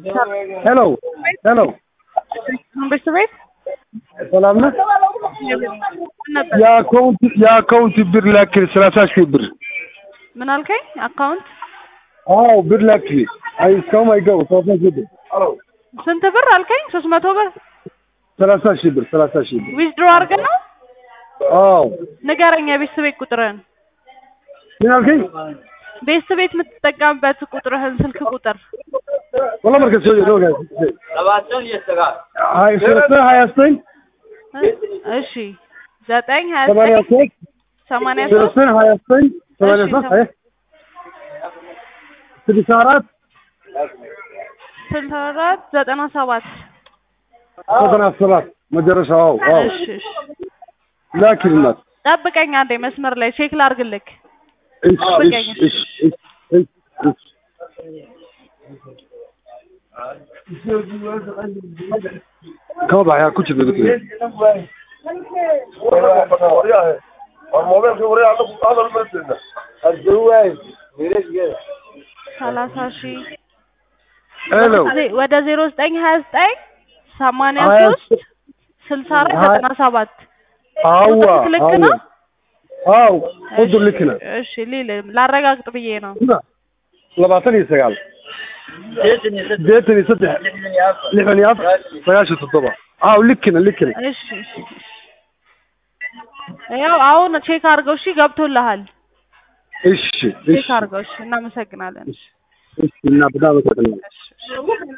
ሄሎ ሄሎ መንግስት ቤት ሰላም ነህ? ምን ነበር? የአካውንት የአካውንት ብር ላክል ሰላሳ ሺህ ብር ምን አልከኝ? አካውንት አዎ ብር ላክል። አይ እስካሁን አይገባም። ሰላሳ ሺህ ብር ስንት ብር አልከኝ? ሶስት መቶ ብር ሰላሳ ሺህ ብር ሰላሳ ሺህ ብር ዊዝድሮ አድርገን ነው? አዎ ንገረኝ የቤት ቤት ቁጥርህን። ምን አልከኝ? ቤት ቤት የምትጠቀምበት ቁጥርህን ስልክ ቁጥር والله مركز سعودي لو قاعد هاي سنة هاي أصلين እሺ ዘጠኝ ሀያ ثمانية ዘጠኝ أصلين ሰማንያ ሶስት سنة هاي أصلين ثمانية ماشي، صح تمام. هاي سبي سارات ስልሳ አራት ዘጠና ሰባት صدنا الصلاة ما جرش أو أو እሺ እሺ لكن الناس ጠብቀኝ አንዴ መስመር ላይ ቼክ ላርግልክ إيش إيش إيش إيش إيش إيش كم ضحية كنت بقول الموضوع في وريه عندكم هذا المسجد الجواز ليش كده ሰላሳ ሺህ هلو ወደ ዜሮ ዘጠኝ ሀያ ዘጠኝ ሰማንያ ሀያ ሶስት ስልሳ አራት ሀያ- ዘጠና ሰባት አዋ ቁጥርክ ልክ ነው? አው ቁጥር ልክ ነው እሺ ሊል ላረጋግጥ ብዬ ነው labaatan iyo sagaal sideetan iyo saddex lixdan iyo afar sagaashan toddoba aw likina likina እሺ እሺ እሺ። ያው አሁን ቼክ አድርገው እሺ ገብቶልሃል እሺ ቼክ እሺ አድርገው እሺ እናመሰግናለን እሺ እና በጣም አመሰግናለሁ እሺ እሺ